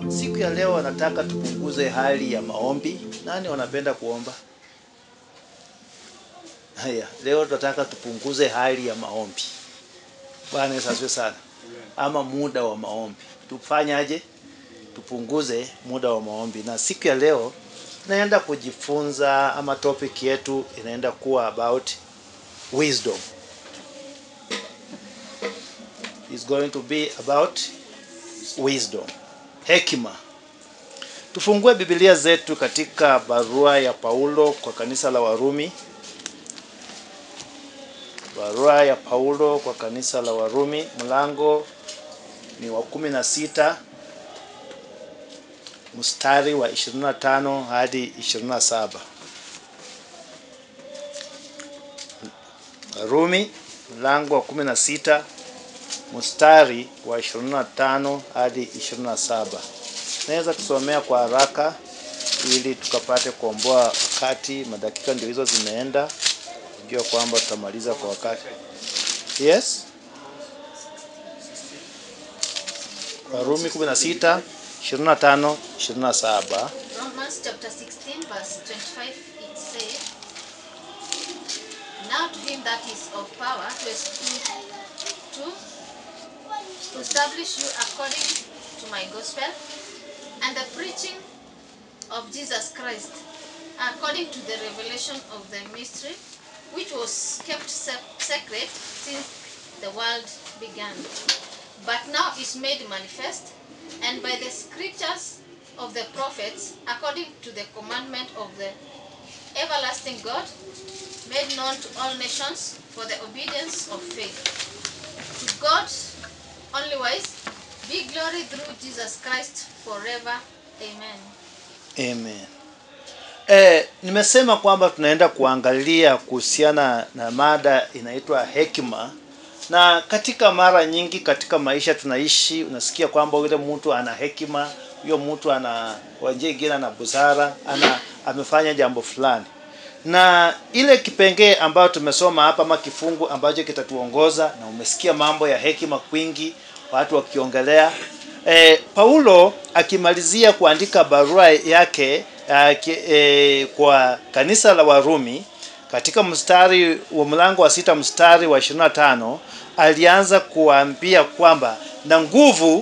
Siku ya leo nataka tupunguze hali ya maombi. Nani wanapenda kuomba? Haya, leo tunataka tupunguze hali ya maombi. Bwana Yesu asifiwe sana. Ama muda wa maombi. Tufanyaje? Tupunguze muda wa maombi. Na siku ya leo tunaenda kujifunza ama topic yetu inaenda kuwa about wisdom. Is going to be about wisdom. Hekima. Tufungue Biblia zetu katika barua ya Paulo kwa kanisa la Warumi. Barua ya Paulo kwa kanisa la Warumi, mlango ni wa kumi na sita mstari wa 25 hadi 27. Warumi mlango wa 16 mstari wa 25 hadi 27. Naweza kusomea kwa haraka ili tukapate kuomboa wakati. Madakika ndio hizo zimeenda, jua kwamba tutamaliza kwa wakati. Yes, Warumi 16 25 27. Romans chapter 16, verse 25, it says, Now to him that is of power to, es- to, to establish you according to my gospel and the preaching of Jesus Christ, according to the revelation of the mystery, which was kept se- secret since the world began, but now is made manifest, and by the scriptures of the prophets, according to the commandment of the everlasting God, made known to all nations for the obedience of faith. To God only wise, be glory through Jesus Christ forever. Amen. Amen. Eh, nimesema kwamba tunaenda kuangalia kuhusiana na mada inaitwa hekima, na katika mara nyingi katika maisha tunaishi, unasikia kwamba yule mtu ana hekima, huyo mtu ana kwa njia ingine ana busara, ana amefanya jambo fulani, na ile kipengee ambayo tumesoma hapa ama kifungu ambacho kitatuongoza, na umesikia mambo ya hekima kwingi, watu wakiongelea E, Paulo akimalizia kuandika barua yake aki, e, kwa kanisa la Warumi katika mstari wa mlango wa sita mstari wa 25 alianza kuambia kwamba na nguvu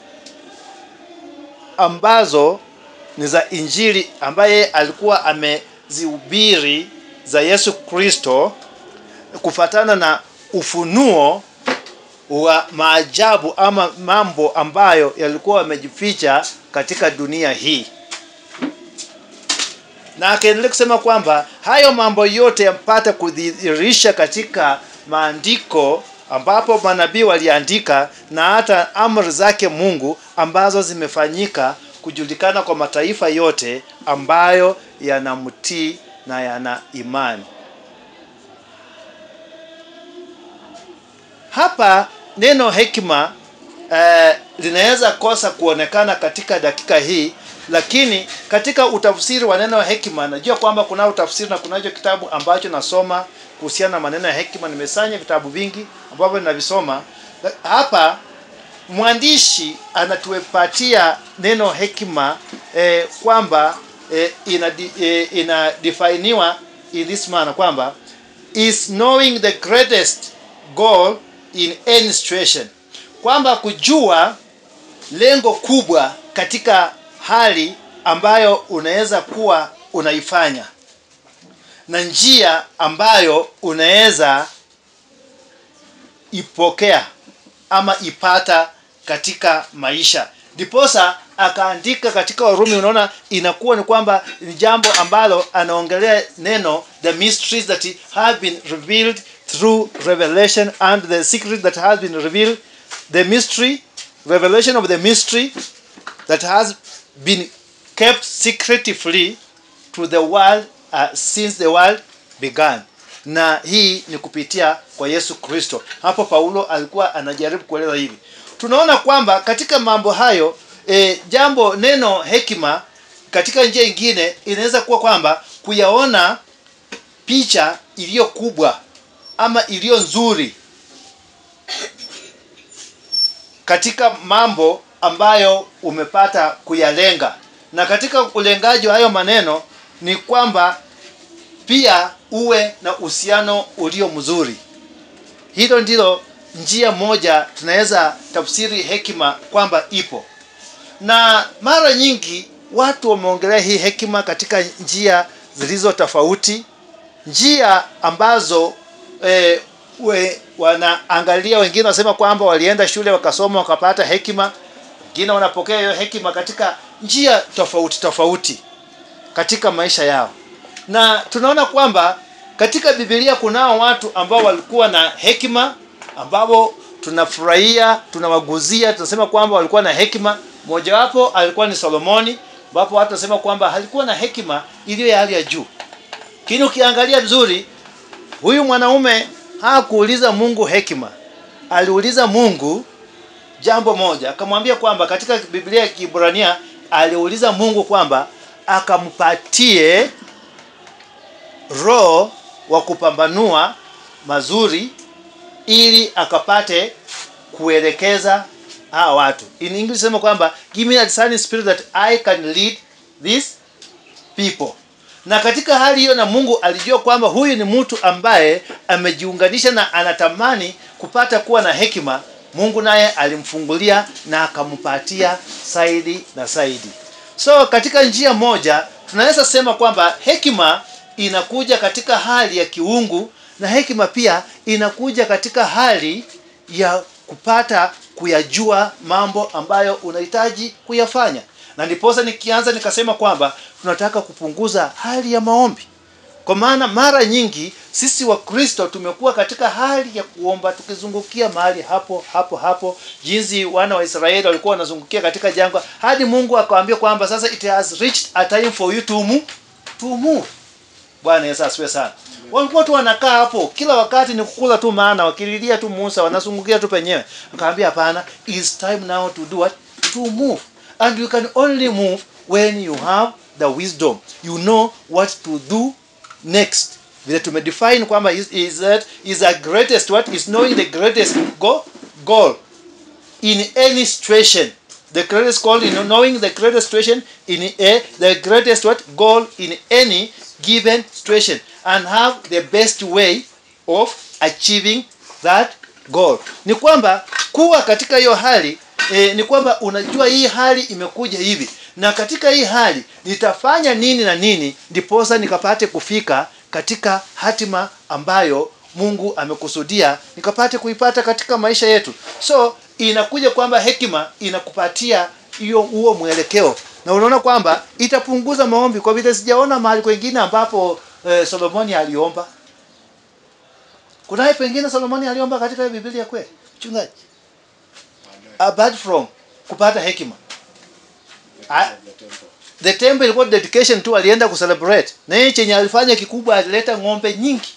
ambazo ni za Injili ambaye alikuwa amezihubiri za Yesu Kristo kufatana na ufunuo wa maajabu ama mambo ambayo yalikuwa yamejificha katika dunia hii, na akaendelea kusema kwamba hayo mambo yote yapata kudhihirisha katika maandiko ambapo manabii waliandika na hata amri zake Mungu ambazo zimefanyika kujulikana kwa mataifa yote ambayo yanamtii na yana imani. Hapa neno hekima eh, linaweza kosa kuonekana katika dakika hii, lakini katika utafsiri wa neno hekima, najua kwamba kuna utafsiri na kunacho kitabu ambacho nasoma kuhusiana na maneno ya hekima. Nimesanya vitabu vingi ambavyo ninavisoma hapa. Mwandishi anatupatia neno hekima eh, kwamba eh, ina, eh, ina definiwa in this manner kwamba is knowing the greatest goal in any situation, kwamba kujua lengo kubwa katika hali ambayo unaweza kuwa unaifanya na njia ambayo unaweza ipokea ama ipata katika maisha. Ndiposa akaandika katika Warumi, unaona inakuwa ni kwamba ni jambo ambalo anaongelea neno the mysteries that have been revealed through revelation and the secret that has been revealed the mystery revelation of the mystery that has been kept secretively to the world uh, since the world began na hii ni kupitia kwa Yesu Kristo. Hapo Paulo alikuwa anajaribu kueleza hivi. Tunaona kwamba katika mambo hayo e, jambo neno hekima katika njia ingine inaweza kuwa kwamba kuyaona picha iliyo kubwa ama iliyo nzuri katika mambo ambayo umepata kuyalenga na katika ulengaji wa hayo maneno ni kwamba pia uwe na uhusiano ulio mzuri hilo ndilo njia moja tunaweza tafsiri hekima kwamba ipo na mara nyingi watu wameongelea hii hekima katika njia zilizo tofauti njia ambazo e, we, wanaangalia wengine wanasema kwamba walienda shule wakasoma wakapata hekima wengine wanapokea hiyo hekima katika njia tofauti tofauti katika maisha yao na tunaona kwamba katika bibilia kunao watu ambao walikuwa na hekima ambao tunafurahia tunawaguzia tunasema kwamba walikuwa na hekima mojawapo alikuwa ni solomoni ambapo watu wanasema kwamba alikuwa na hekima iliyo ya hali ya juu lakini ukiangalia vizuri huyu mwanaume hakuuliza mungu hekima aliuliza mungu jambo moja akamwambia kwamba katika biblia ya kiibrania aliuliza mungu kwamba akampatie roho wa kupambanua mazuri ili akapate kuelekeza hawa watu in english sema kwamba give me a discerning spirit that i can lead these people na katika hali hiyo na mungu alijua kwamba huyu ni mtu ambaye amejiunganisha na anatamani kupata kuwa na hekima mungu naye alimfungulia na akampatia saidi na saidi so katika njia moja tunaweza sema kwamba hekima inakuja katika hali ya kiungu na hekima pia inakuja katika hali ya kupata kuyajua mambo ambayo unahitaji kuyafanya na ndiposa nikianza nikasema kwamba tunataka kupunguza hali ya maombi kwa maana mara nyingi sisi wakristo tumekuwa katika hali ya kuomba tukizungukia mahali hapo hapo hapo jinsi wana wa israeli walikuwa wanazungukia katika jangwa hadi mungu akawambia kwamba sasa it has reached a time for you to move, to move. bwana yesu asiwe sana walikuwa tu wanakaa hapo kila wakati ni kukula tu maana wakililia tu musa wanazungukia tu penyewe akawambia hapana is time now to do what to move and you can only move when you have the wisdom you know what to do next vile tumedefine kwamba is, is that is the greatest what is knowing the greatest go, goal in any situation the greatest goal in knowing the greatest situation in a the greatest what goal in any given situation and have the best way of achieving that goal ni kwamba kuwa katika hiyo hali e, ni kwamba unajua hii hali imekuja hivi na katika hii hali nitafanya nini na nini ndiposa nikapate kufika katika hatima ambayo mungu amekusudia nikapate kuipata katika maisha yetu so inakuja kwamba hekima inakupatia hiyo huo mwelekeo na unaona kwamba itapunguza maombi kwa vile sijaona mahali kwengine ambapo eh, solomoni aliomba kunaye pengine solomoni aliomba katika hiyo biblia kweli mchungaji apart from kupata hekima Ah, the temple ilikuwa dedication tu alienda kucelebrate na yeye chenye alifanya kikubwa alileta ng'ombe nyingi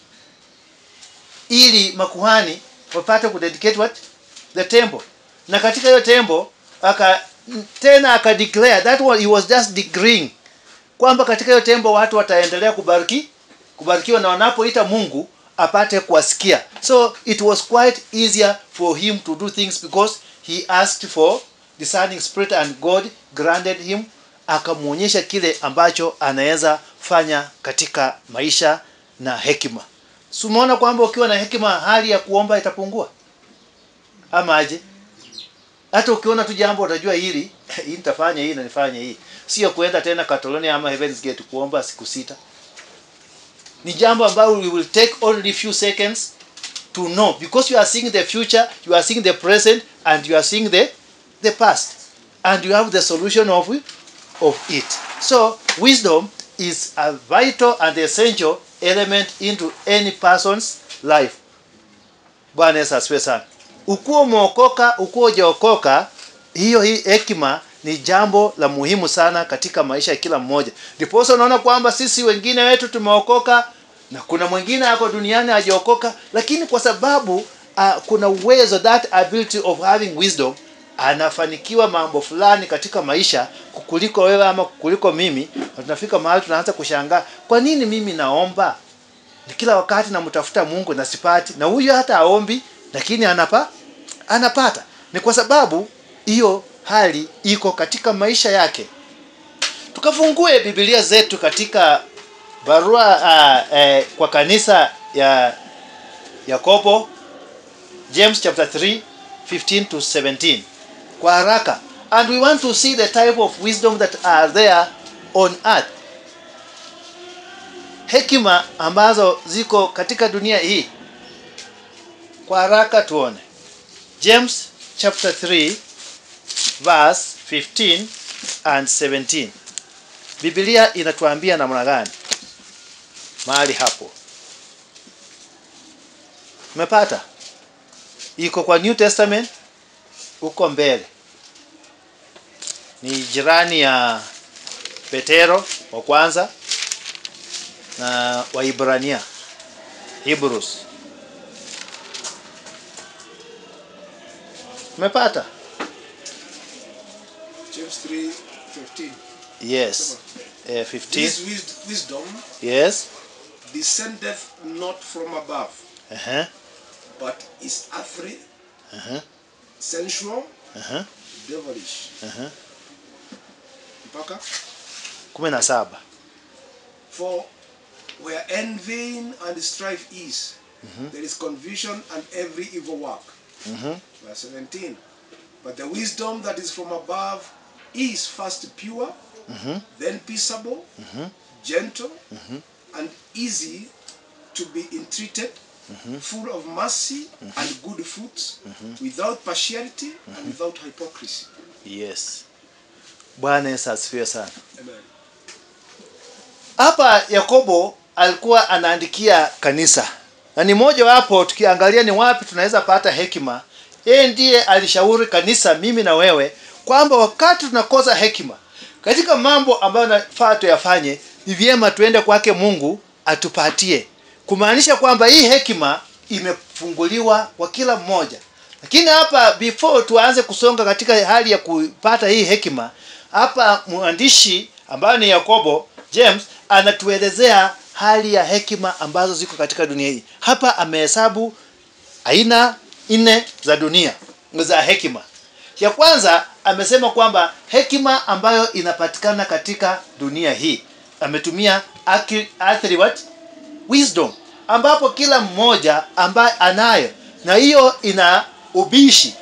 ili makuhani wapate kudedicate what the temple na katika hiyo temple aka tena aka declare that one, he was just decreeing kwamba katika hiyo temple watu wataendelea kubariki kubarikiwa na wanapoita Mungu apate kuwasikia so it was quite easier for him to do things because he asked for discerning spirit and God granted him akamwonyesha kile ambacho anaweza fanya katika maisha na hekima si umeona kwamba ukiwa na hekima hali ya kuomba itapungua ama aje hata ukiona tu jambo utajua hili hii nitafanya hii na nifanye hii sio kuenda tena Catalonia ama Heaven's Gate kuomba siku sita ni jambo ambalo we will take only few seconds to know because you are seeing the future you are seeing the present and you are seeing the the past and you have the solution of it, of it so wisdom is a vital and essential element into any person's life bwana yesu asifiwe sana ukuwa umeokoka ukuwa hujaokoka hiyo hii hekima ni jambo la muhimu sana katika maisha ya kila mmoja ndiposa unaona kwamba sisi wengine wetu tumeokoka na kuna mwingine ako duniani hajaokoka lakini kwa sababu uh, kuna uwezo that ability of having wisdom anafanikiwa mambo fulani katika maisha kuliko wewe ama kuliko mimi na tunafika mahali tunaanza kushangaa kwa nini mimi naomba ni kila wakati namtafuta mungu na sipati na huyo hata aombi lakini anapa anapata ni kwa sababu hiyo hali iko katika maisha yake tukafungue bibilia zetu katika barua uh, eh, kwa kanisa ya yakobo james chapter 3 15 to 17 kwa haraka and we want to see the type of wisdom that are there on earth hekima ambazo ziko katika dunia hii kwa haraka tuone james chapter 3 verse 15 and 17 biblia inatuambia namna gani mahali hapo umepata iko kwa new testament huko mbele ni jirani ya petero wa kwanza na waibrania hebrews umepata James 3 15. yes eh, 15 This wis- wisdom yes descendeth not from above, uh-huh. but is earthly, Uh-huh. sensual, Uh-huh. devilish. Uh-huh. Mpaka? kumi na saba For where envying and strife is, there is confusion and every evil work. Mhm. Verse 17. But the wisdom that is from above is first pure, then peaceable, gentle, and easy to be entreated, full of mercy and good fruits, without partiality and without hypocrisy. yes bwana yesu asifiwe sana Amen. hapa yakobo alikuwa anaandikia kanisa na ni moja wapo tukiangalia ni wapi tunaweza pata hekima yeye ndiye alishauri kanisa mimi na wewe kwamba wakati tunakosa hekima katika mambo ambayo nafaa tuyafanye ni vyema tuende kwake mungu atupatie kumaanisha kwamba hii hekima imefunguliwa kwa kila mmoja lakini hapa before tuanze kusonga katika hali ya kupata hii hekima hapa mwandishi ambayo ni yakobo james anatuelezea hali ya hekima ambazo ziko katika dunia hii hapa amehesabu aina nne za dunia za hekima ya kwanza amesema kwamba hekima ambayo inapatikana katika dunia hii ametumia aki- earthly what? wisdom ambapo kila mmoja ambaye anayo na hiyo ina ubishi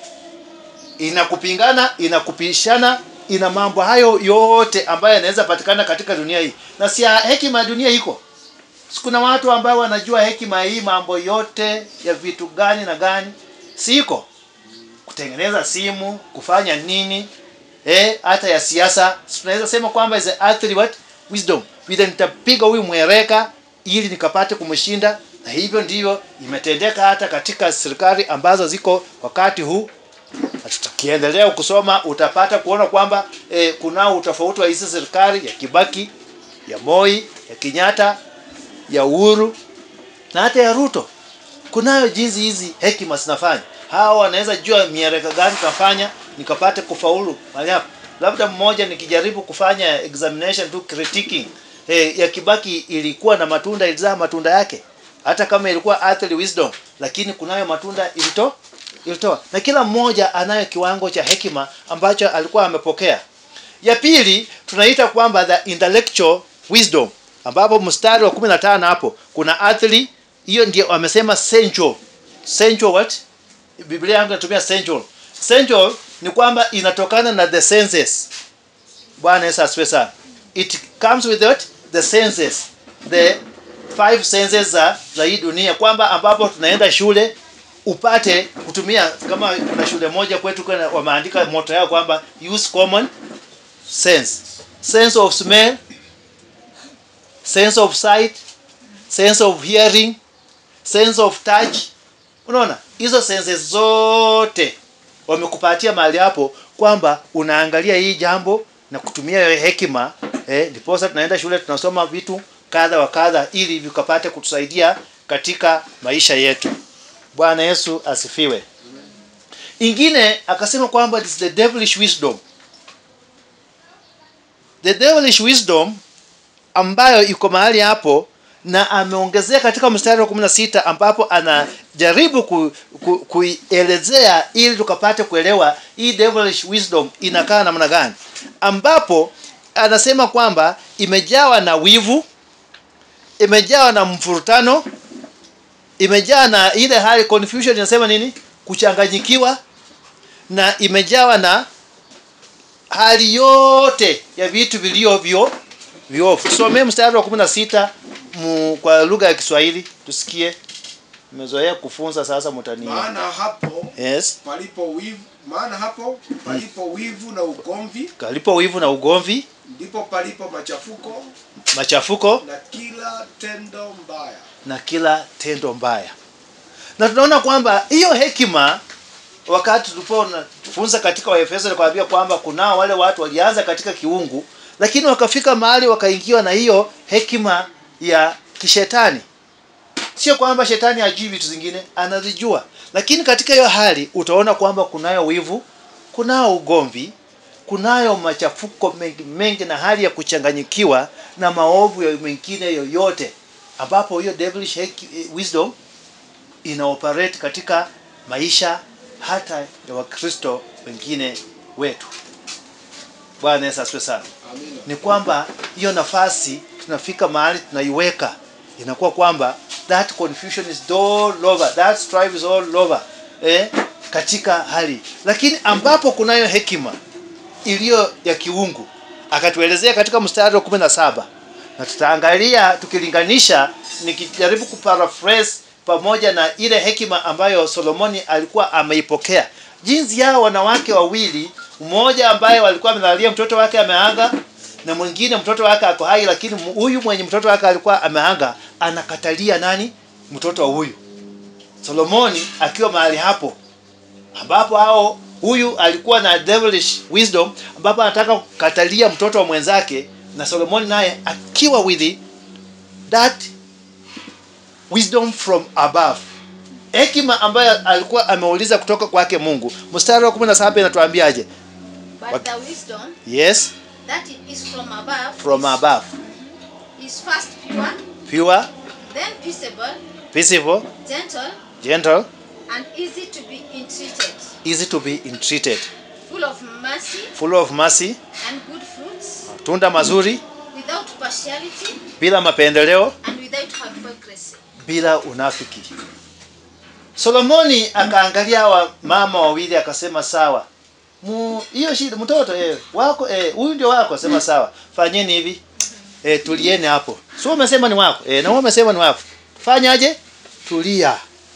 ina kupingana ina kupishana ina mambo hayo yote ambayo yanaweza patikana katika dunia hii na si ya hekima ya dunia iko Si kuna watu ambao wanajua hekima hii mambo yote ya vitu gani na gani siko kutengeneza simu kufanya nini eh hata ya siasa Si tunaweza sema kwamba is a earthly what wisdom vile nitapiga huyu mwereka ili nikapate kumshinda na hivyo ndivyo imetendeka hata katika serikali ambazo ziko wakati huu na tukiendelea kusoma utapata kuona kwamba eh, kunao utofauti wa hizi serikali ya Kibaki, ya Moi, ya Kenyatta, ya Uhuru na hata ya Ruto. Kunayo jinsi hizi hekima zinafanya. Hawa wanaweza jua miereka gani kafanya nikapate kufaulu mahali hapa. Labda mmoja nikijaribu kufanya examination tu critiquing eh, ya Kibaki ilikuwa na matunda ilizaa matunda yake hata kama ilikuwa earthly wisdom lakini kunayo matunda ilito ilitoa na kila mmoja anayo kiwango cha hekima ambacho alikuwa amepokea ya pili tunaita kwamba the intellectual wisdom ambapo mstari wa 15 hapo kuna earthly hiyo ndio wamesema sensual sensual what biblia yangu inatumia sensual sensual ni kwamba inatokana na the senses bwana yesu asifiwe sana it comes with what the senses the five senses za, za hii dunia kwamba ambapo tunaenda shule upate kutumia kama kuna shule moja kwetu kuna wameandika moto yao kwamba use common sense sense of smell sense of sight sense of hearing sense of touch unaona hizo senses zote wamekupatia mahali hapo kwamba unaangalia hii jambo na kutumia hiyo hekima eh, ndiposa tunaenda shule tunasoma vitu kadha wa kadha ili vikapate kutusaidia katika maisha yetu bwana yesu asifiwe ingine akasema kwamba it is the devilish wisdom the devilish wisdom ambayo iko mahali hapo na ameongezea katika mstari wa 16 ambapo anajaribu ku, ku, kuielezea ili tukapate kuelewa hii devilish wisdom inakaa namna gani ambapo anasema kwamba imejawa na wivu imejawa na mfurutano imejaa na ile hali confusion inasema nini kuchanganyikiwa na imejawa na hali yote ya vitu viliovyo viofu tusomee mstari wa 16 mu, kwa lugha ya Kiswahili tusikie mmezoea kufunza sasa mtania maana hapo yes palipo wivu maana hapo palipo wivu na ugomvi kalipo wivu na ugomvi ndipo palipo machafuko machafuko na kila tendo mbaya na kila tendo mbaya na tunaona kwamba hiyo hekima wakati tulipofunza katika waefeso nikawaambia kwamba kunao wale watu walianza katika kiungu lakini wakafika mahali wakaingiwa na hiyo hekima ya kishetani sio kwamba shetani hajui vitu zingine anazijua lakini katika hiyo hali utaona kwamba kunayo wivu kunao ugomvi kunayo machafuko mengi, mengi na hali ya kuchanganyikiwa na maovu ya mengine yoyote ambapo hiyo devilish heki- wisdom ina operate katika maisha hata ya wakristo wengine wetu bwana yesu asifiwe sana amina ni kwamba hiyo nafasi tunafika mahali tunaiweka inakuwa kwamba that confusion is all over that strife is all over eh, katika hali lakini ambapo kunayo hekima iliyo ya kiungu akatuelezea katika mstari wa 17 na tutaangalia tukilinganisha nikijaribu kuparaphrase pamoja na ile hekima ambayo Solomoni alikuwa ameipokea jinsi yao wanawake wawili mmoja ambaye walikuwa amelalia mtoto wake ameanga na mwingine mtoto wake ako hai lakini mu- huyu mwenye mtoto wake alikuwa ameanga anakatalia nani mtoto wa huyu Solomoni akiwa mahali hapo ambapo hao huyu alikuwa na devilish wisdom ambapo anataka kukatalia mtoto wa mwenzake na Solomoni naye akiwa with that wisdom from above hekima ambayo alikuwa ameuliza kutoka kwake Mungu mstari wa 17 inatuambiaje But What- the wisdom yes that is from above from above is first pure, pure then peaceable, peaceable gentle, gentle and easy to be entreated, easy to be entreated full of mercy full of mercy and good fruits, tunda mazuri without partiality bila mapendeleo and without hypocrisy. bila unafiki solomoni akaangalia hawa mama wawili akasema sawa Mu- hiyo shida mtoto eh, wako eh, huyu ndio wako sema sawa fanyeni hivi eh, tulieni hapo sio umesema ni wako eh, na wewe umesema ni wako fanyaje tulia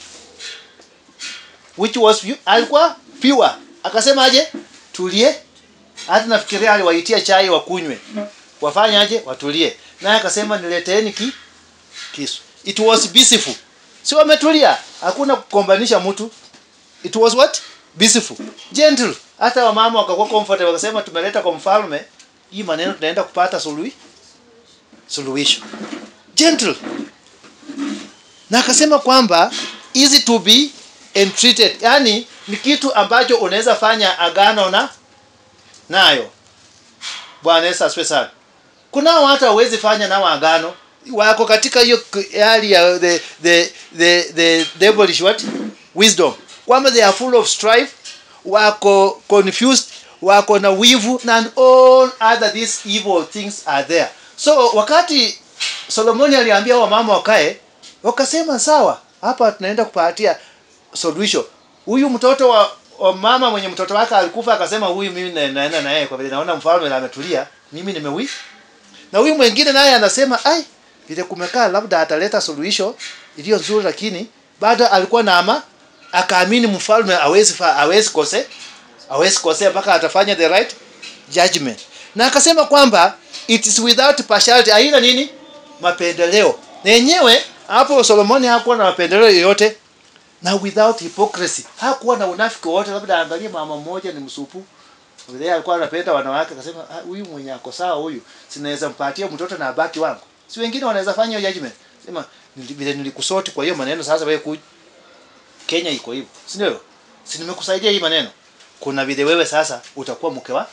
which was you, alikuwa pure akasema aje tulie hata nafikiria aliwaitia chai wakunywe wafanyaje watulie naye akasema nileteeni ki kisu it was peaceful si wametulia hakuna kukombanisha mtu it was what peaceful gentle hata wamama wakakuwa comfortable wakasema tumeleta kwa mfalme hii maneno tunaenda kupata suluhi suluhisho gentle na akasema kwamba easy to be entreated yani ni kitu ambacho unaweza fanya agano na nayo bwana yesu asifiwe sana kunao watu hawezi fanya nao agano wako katika hiyo k- hali ya the, the, the, the devilish what wisdom kwamba they are full of strife wako confused wako na wivu na all other these evil things are there so wakati solomoni aliambia wamama wakae wakasema sawa hapa tunaenda kupatia solution huyu mtoto wa, wa mama mwenye mtoto wake alikufa akasema huyu mimi na- naenda na yeye kwa vile naona mfalme na ametulia mimi nimewi na huyu mwingine naye anasema ai vile kumekaa labda ataleta suluhisho iliyo nzuri lakini bado alikuwa na ama akaamini mfalme hawezi fa- hawezi kose hawezi kosea mpaka atafanya the right judgment na akasema kwamba it is without partiality haina nini mapendeleo na yenyewe hapo solomoni hakuwa na mapendeleo yoyote na without hypocrisy hakuwa na unafiki wote labda angalie mama mmoja ni msupu vile alikuwa anapenda wanawake akasema "Ah, huyu mwenye ako sawa huyu sinaweza mpatia mtoto na abaki wangu si wengine wanaweza fanya hiyo judgment sema "Nili- vile nilikusoti kwa hiyo maneno sasa wewe kuja Kenya iko hivyo si ndio si nimekusaidia hii maneno kuna vile wewe sasa utakuwa mke wa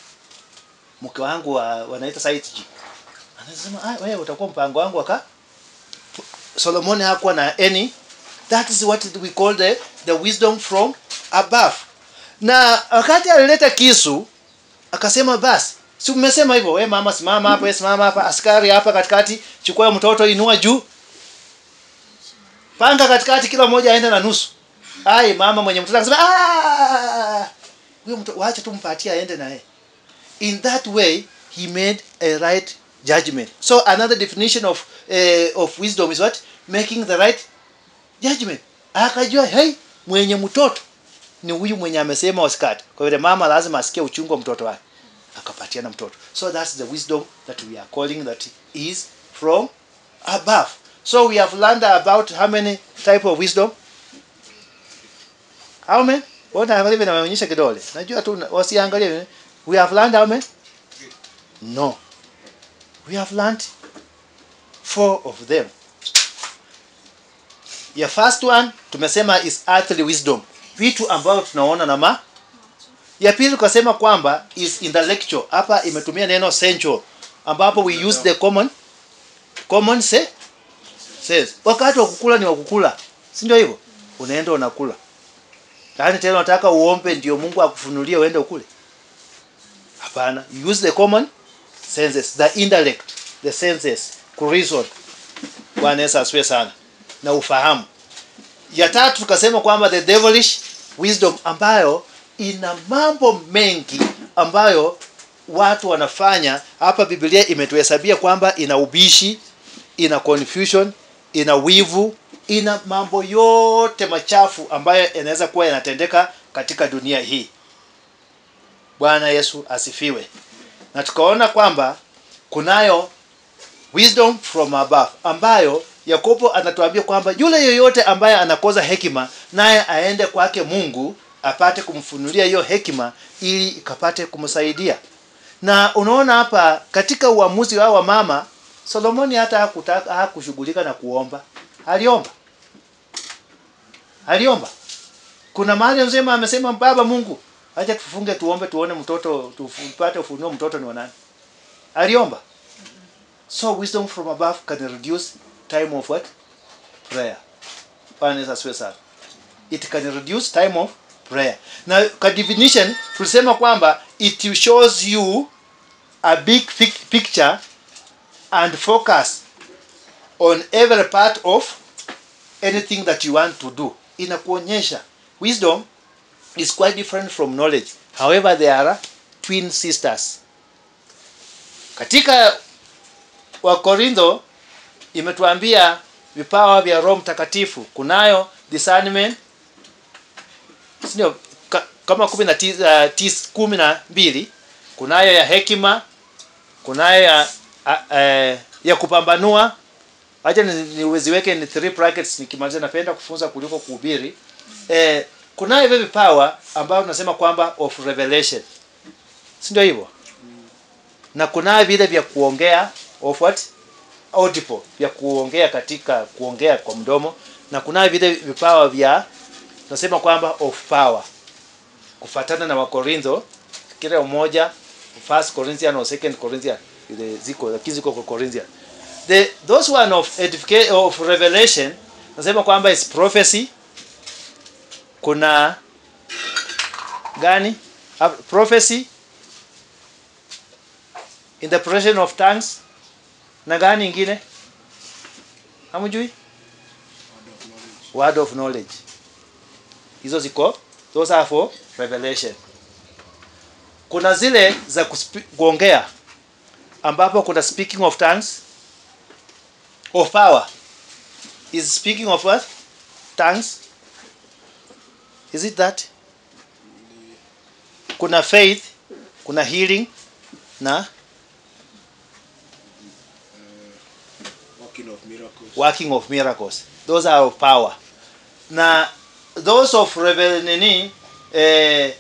mke wangu wa, wanaita site G anasema ah wewe utakuwa mpango wangu waka solomoni hakuwa na any that is what we call the, the wisdom from above na wakati alileta kisu akasema basi si mmesema hivyo we mama simama hapa we simama hapa askari hapa katikati chukua mtoto inua juu panga katikati kila mmoja aende na nusu ai mama mwenye mtoto akasema "Ah, huyo mtoto waache tu mpatie aende na yeye in that way he made a right judgment so another definition of uh, of wisdom is what making the right judgment akajua hey mwenye mtoto ni huyu mwenye amesema wasikate kwa vile mama lazima asikie uchungu wa mtoto wake akapatiana mtoto so that's the wisdom that we are calling that is from above so we have learned about how many type of wisdom how many Mbona hivi naonyesha kidole najua tu wasiangalie we have learned how many no we have learned four of them ya first one tumesema is earthly wisdom vitu ambavyo tunaona na ma ya pili tukasema kwamba is intellectual hapa imetumia neno sensual ambapo we use the common common se sense wakati wa kukula ni wa kukula si ndio hivyo unaenda unakula yaani tena unataka uombe ndio Mungu akufunulie uende ukule hapana you use the common senses the intellect the senses kureason bwana Yesu asifiwe sana na ufahamu ya tatu tukasema kwamba the devilish wisdom ambayo ina mambo mengi ambayo watu wanafanya hapa biblia imetuhesabia kwamba ina ubishi ina confusion ina wivu ina mambo yote machafu ambayo yanaweza kuwa yanatendeka katika dunia hii bwana yesu asifiwe na tukaona kwamba kunayo wisdom from above ambayo yakobo anatuambia kwamba yule yoyote ambaye anakoza hekima naye aende kwake mungu apate kumfunulia hiyo hekima ili ikapate kumsaidia na unaona hapa katika uamuzi wao wa mama solomoni hata hakutaka hakushughulika na kuomba aliomba aliomba kuna mahali mzima amesema baba mungu acha tufunge tuombe tuone mtoto tupate ufunuo mtoto ni wanani aliomba so wisdom from above can reduce time of what prayer bwana Yesu asifiwe sana it can reduce time of prayer na kwa definition tulisema kwamba it shows you a big fic- picture and focus on every part of anything that you want to do inakuonyesha wisdom is quite different from knowledge however they are twin sisters katika wakorintho imetuambia vipawa vya roho mtakatifu kunayo discernment sio ka, kama kumi na tis, uh, tis, kumi na mbili kunayo ya hekima kunayo ya, a, uh, ya kupambanua acha ni- niweziweke ni three brackets nikimaliza napenda kufunza kuliko kuhubiri eh, kunayo hivyo vipawa ambayo tunasema kwamba of revelation si ndio hivyo na kunayo vile vya kuongea of what audible vya kuongea katika kuongea kwa mdomo na kunayo vile vipawa vya tunasema kwamba of power kufatana na wakorintho kila umoja first corinthian or second corinthian ile ziko lakini ziko kwa corinthian the those one of edification of revelation nasema kwamba is prophecy kuna gani Ah, prophecy interpretation of tongues na gani ingine hamjui word of knowledge hizo ziko those are for revelation kuna zile za kuspi- kuongea ambapo kuna speaking of tongues of power is speaking of what tongues is it that kuna faith kuna healing na working of miracles. working of miracles those are of power na those of revel nini eh,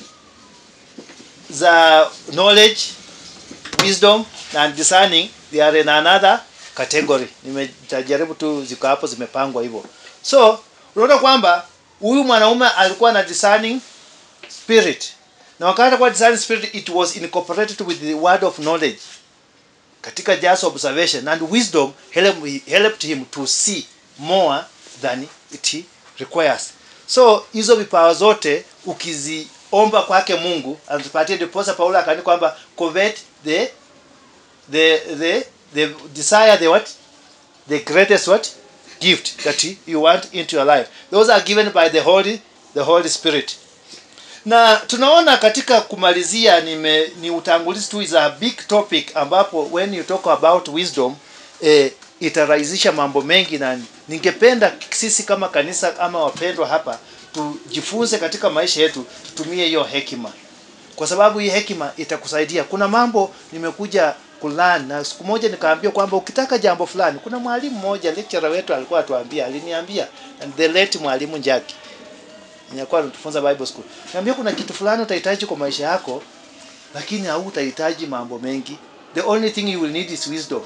za knowledge wisdom and discerning they are in another category nimejaribu tu ziko hapo zimepangwa hivyo so unaona kwamba huyu mwanaume alikuwa na discerning spirit na wakati kwa discerning spirit it was incorporated with the word of knowledge katika just observation and wisdom help- helped him to see more than it requires so hizo vipawa zote ukiziomba kwake mungu anatupatie ndiposa paulo akaani kwamba covet the the the the desire the what the greatest what gift that you want into your life those are given by the holy the holy spirit na tunaona katika kumalizia nime, ni utangulizi tu is a big topic ambapo when you talk about wisdom eh, itarahisisha mambo mengi na ningependa sisi kama kanisa ama wapendwa hapa tujifunze katika maisha yetu tutumie hiyo hekima kwa sababu hii hekima itakusaidia kuna mambo nimekuja kulan na siku moja nikaambia kwamba ukitaka jambo fulani kuna mwalimu mmoja lecturer wetu alikuwa atuambia aliniambia and the late mwalimu Njaki nilikuwa anatufunza Bible school niambia kuna kitu fulani utahitaji kwa maisha yako lakini hautahitaji mambo mengi the only thing you will need is wisdom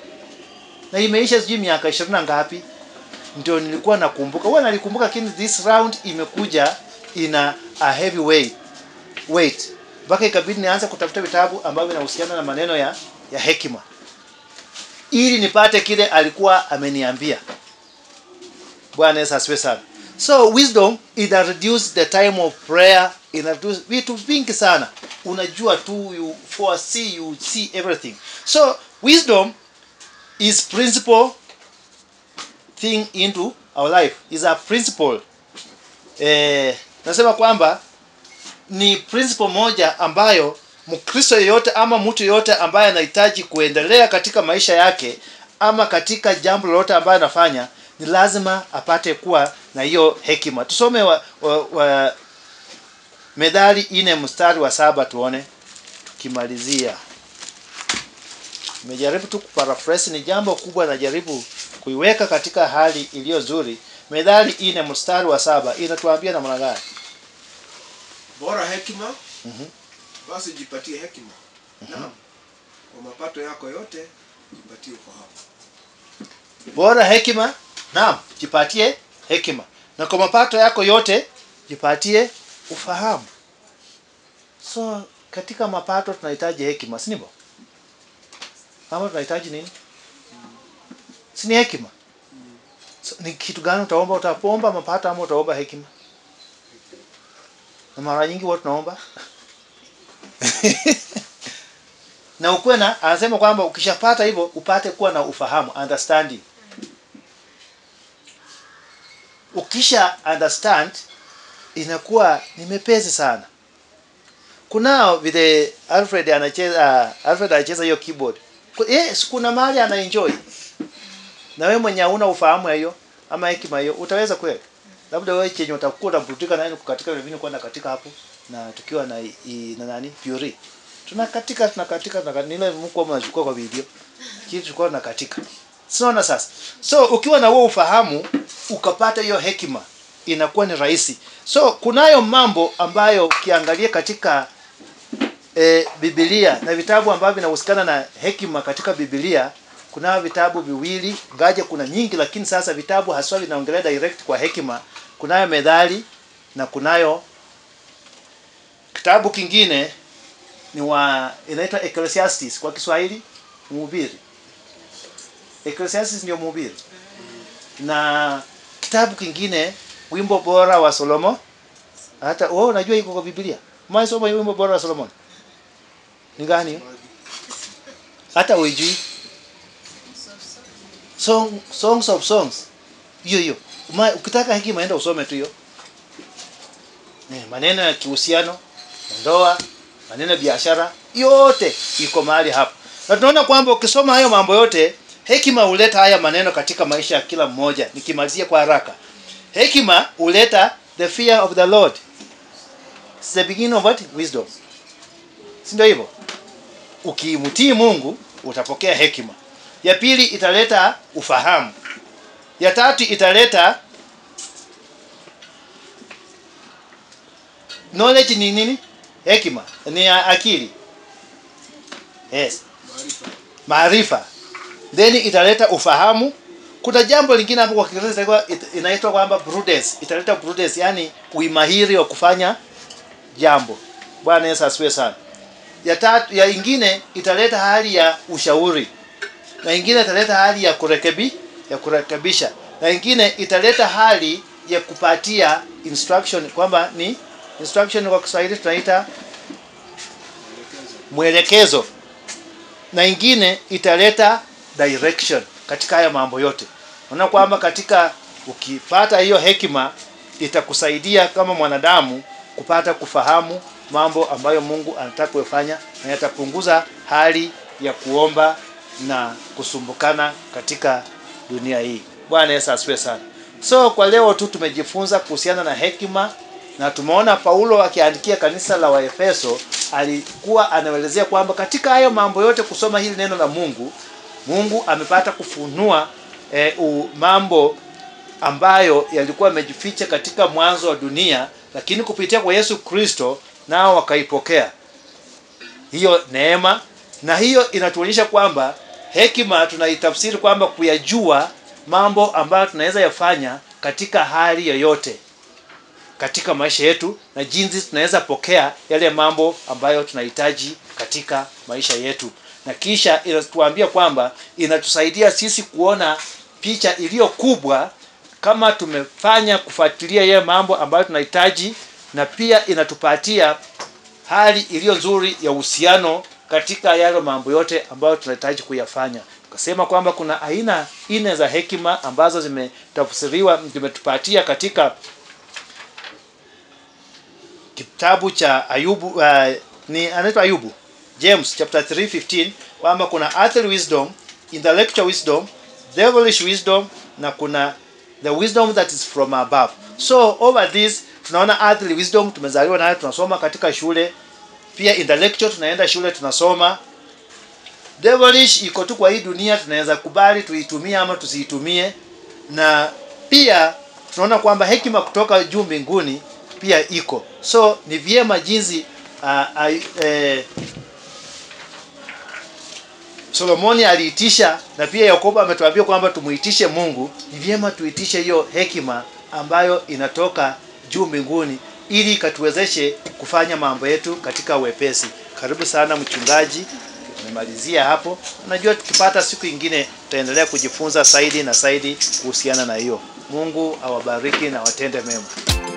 na imeisha sijui miaka ishirini na ngapi ndio nilikuwa nakumbuka huwa nalikumbuka lakini this round imekuja ina a heavy weight weight mpaka ikabidi nianze kutafuta vitabu ambavyo vinahusiana na maneno ya ya hekima ili nipate kile alikuwa ameniambia bwana yesu asifiwe sana so wisdom ina reduce the time of prayer ina reduce vitu vingi sana unajua tu you foresee you see everything so wisdom is principle thing into our life is a principle eh, nasema kwamba ni principle moja ambayo mkristo yeyote ama mtu yeyote ambaye anahitaji kuendelea katika maisha yake ama katika jambo lolote ambayo anafanya ni lazima apate kuwa na hiyo hekima tusome wa, wa, wa medhali ine mstari wa saba tuone tukimalizia nimejaribu tu kuparaphrase ni jambo kubwa najaribu kuiweka katika hali iliyo nzuri medhali ine mstari wa saba inatuambia namna gani bora hekima Mhm. basi jipatie hekima naam kwa mapato yako yote jipatie ufahamu bora hekima naam jipatie hekima na kwa mapato yako yote jipatie ufahamu so katika mapato tunahitaji hekima si ndivyo ama tunahitaji nini si ni hekima so, ni kitu gani utaomba utaomba mapato ama utaomba hekima na mara nyingi huwa tunaomba na ukuwe na anasema kwamba ukishapata hivyo upate kuwa na ufahamu understanding ukisha understand inakuwa ni mepesi sana kunao vile alfred anacheza alfred anacheza hiyo keyboard Ku- yes, kuna mahali anaenjoy na wewe mwenye hauna ufahamu ya hiyo ama hekima hiyo utaweza kweli labda wewe chenye utakuwa unaburutika naye kukatika vile vile kwenda katika hapo na tukiwa na i, na nani puri tunakatika tunakatika tunakatika nile mko mnachukua kwa video kitu tulikuwa tunakatika sinaona sasa so ukiwa na huo ufahamu ukapata hiyo hekima inakuwa ni rahisi so kunayo mambo ambayo ukiangalia katika e, Biblia na vitabu ambavyo vinahusikana na hekima katika Biblia kunao vitabu viwili ngaje kuna nyingi lakini sasa vitabu haswa vinaongelea direct kwa hekima kunayo methali na kunayo kitabu kingine ni wa inaitwa Ecclesiastes kwa Kiswahili mhubiri Ecclesiastes ndio mhubiri na kitabu kingine wimbo bora wa Solomo hata wewe unajua iko kwa Biblia mwaisoma wimbo bora wa Solomon ni gani hiyo? hata uijui So, so. song, songs of songs hiyo hiyo Ma- ukitaka hekima enda usome tu hiyo Ni maneno ya kihusiano ndoa maneno ya biashara yote iko mahali hapo na tunaona kwamba ukisoma hayo mambo yote hekima huleta haya maneno katika maisha ya kila mmoja nikimalizia kwa haraka hekima huleta the fear of the lord It's the beginning of what wisdom si ndio hivyo ukimtii mungu utapokea hekima ya pili italeta ufahamu ya tatu italeta knowledge ni nini hekima ni ya akili yes maarifa maarifa then italeta ufahamu kuna jambo lingine hapo kwa kiingereza itakuwa- it- inaitwa kwamba prudence italeta prudence yani uimahiri wa kufanya jambo bwana yesu asifiwe sana ya tatu ya ingine italeta hali ya ushauri na ingine italeta hali ya kurekebi ya kurekebisha na ingine italeta hali ya kupatia instruction kwamba ni instruction kwa Kiswahili tunaita mwelekezo na ingine italeta direction katika haya mambo yote unaona kwamba katika ukipata hiyo hekima itakusaidia kama mwanadamu kupata kufahamu mambo ambayo Mungu anataka kufanya na yatapunguza hali ya kuomba na kusumbukana katika dunia hii. Bwana Yesu asifiwe sana. So kwa leo tu tumejifunza kuhusiana na hekima na tumeona Paulo akiandikia kanisa la Waefeso alikuwa anaelezea kwamba katika hayo mambo yote kusoma hili neno la Mungu, Mungu amepata kufunua eh, u- mambo ambayo yalikuwa yamejificha katika mwanzo wa dunia, lakini kupitia kwa Yesu Kristo nao wakaipokea hiyo neema, na hiyo inatuonyesha kwamba hekima tunaitafsiri kwamba kuyajua mambo ambayo tunaweza yafanya katika hali yoyote katika maisha yetu na jinsi tunaweza pokea yale mambo ambayo tunahitaji katika maisha yetu, na kisha inatuambia kwamba inatusaidia sisi kuona picha iliyo kubwa kama tumefanya kufuatilia yale mambo ambayo tunahitaji, na pia inatupatia hali iliyo nzuri ya uhusiano katika yale mambo yote ambayo tunahitaji kuyafanya. Tukasema kwamba kuna aina nne za hekima ambazo zimetafsiriwa zimetupatia katika kitabu cha Ayubu uh, ni anaitwa Ayubu James chapter 3:15 kwamba kuna earthly wisdom, intellectual wisdom, devilish wisdom na kuna the wisdom that is from above. So over this tunaona earthly wisdom tumezaliwa nayo tunasoma katika shule, pia intellectual tunaenda shule tunasoma. Devilish iko tu kwa hii dunia, tunaweza kubali tuitumie ama tusiitumie, na pia tunaona kwamba hekima kutoka juu mbinguni pia iko. So ni vyema jinsi uh, uh, eh, Solomoni aliitisha na pia Yakobo ametuambia kwamba tumuitishe Mungu. Ni vyema tuitishe hiyo hekima ambayo inatoka juu mbinguni ili ikatuwezeshe kufanya mambo yetu katika wepesi. Karibu sana mchungaji, tumemalizia hapo. Najua tukipata siku ingine tutaendelea kujifunza zaidi na zaidi kuhusiana na hiyo. Mungu awabariki na watende mema.